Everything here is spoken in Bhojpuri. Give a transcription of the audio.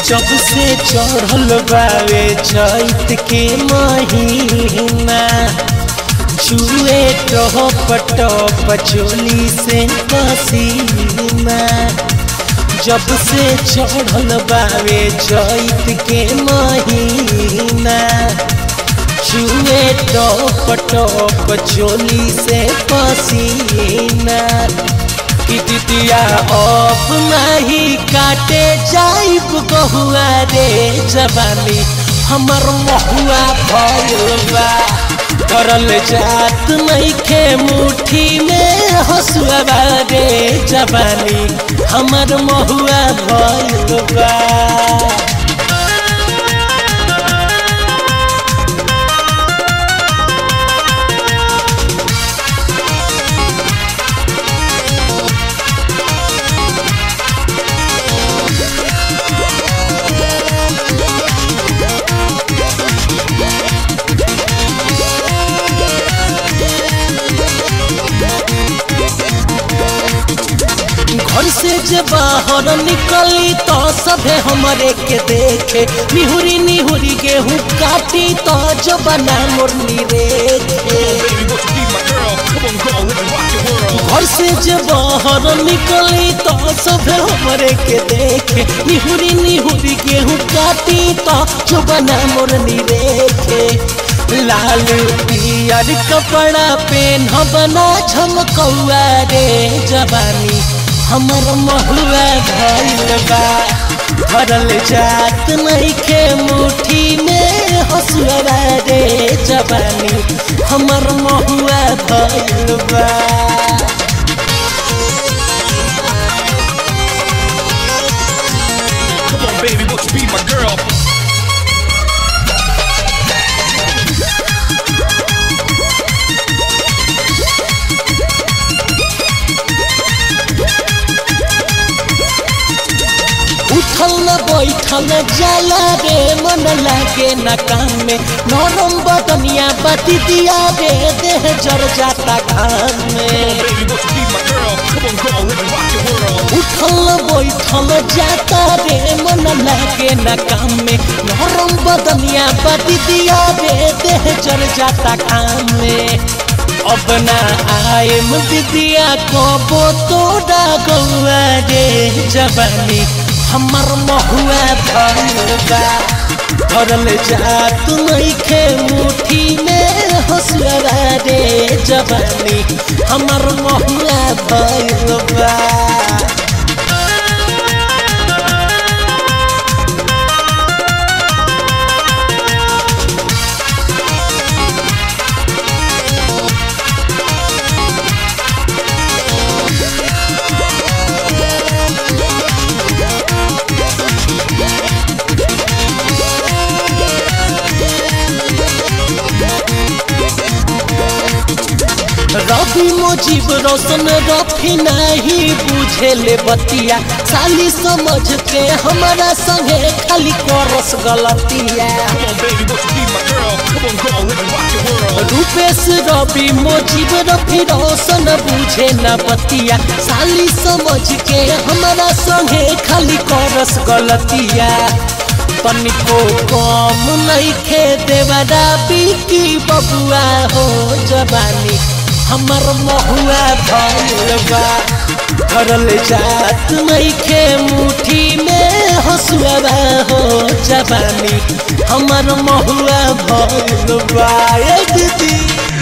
जब से चढ़ल बावे चैत के महीना छुए टप टप चोली से पसीना जब से चढ़ल बावे चैत के महीना छुए टप टप चोली से पसीना कि दिदिया अब नहीं काटे जाइब गहुआ रे जवानी हमर महुआ भैलबा करल जात नहीं खे मुट्ठी में हसुआ रे जवानी हमर महुआ भैलबा घर से जे बाहर निकली तो सभे हमरे के देखे निहुरी निहुरी गेहूँ काटी तो जो बना मुरली रेखे घर से जे बाहर निकली तो सभे हमरे के देखे निहुरी निहुरी गेहूँ काटी तो जो बना मुरली रेखे लाल पियर कपड़ा पेन बना झमकौआ रे जवानी हमर महुआ भइल बा भरल जात नहीं के मुट्ठी में हसुआ रे जवानी हमर महुआ भइल बा Come on, baby, won't you be my girl? उठल न बैठल जाला रे मन लागे न काम में नरम बदनिया बती दिया रे देह जर जाता घाम में Baby, won't you be my girl? Come on, girl, let me rock your world. उठल बैठल जाता रे मन लागे न काम में नरम बदनिया बती दिया रे देह जर जाता घाम में अब ना आए दिदिया कबो तोड़ा गौआ रे जवानी हमर महुआ भरल भरल जात नइखे मुट्ठी में हसुआ रे जवानी हमर महुआ भइल बा रवि मुजीब रोशन रफी नहीं बुझे ले बतिया साली समझ के हमारा संगे खाली करस गलतिया Come on, baby, won't you be my girl? Come on, girl, let me rock your world. Rupesh रवि मुजीब रफी रोशन बुझे न बतिया साली समझ के हमारा संगे खाली करस गलतिया तनिको कम नहीं खे देवरा बिकी बबुआ हो जवानी हमर महुआ भइल बा करल जात नहीं खे मुट्ठी में हसुआ हो जवानी हमर महुआ भइल बा ए दीदी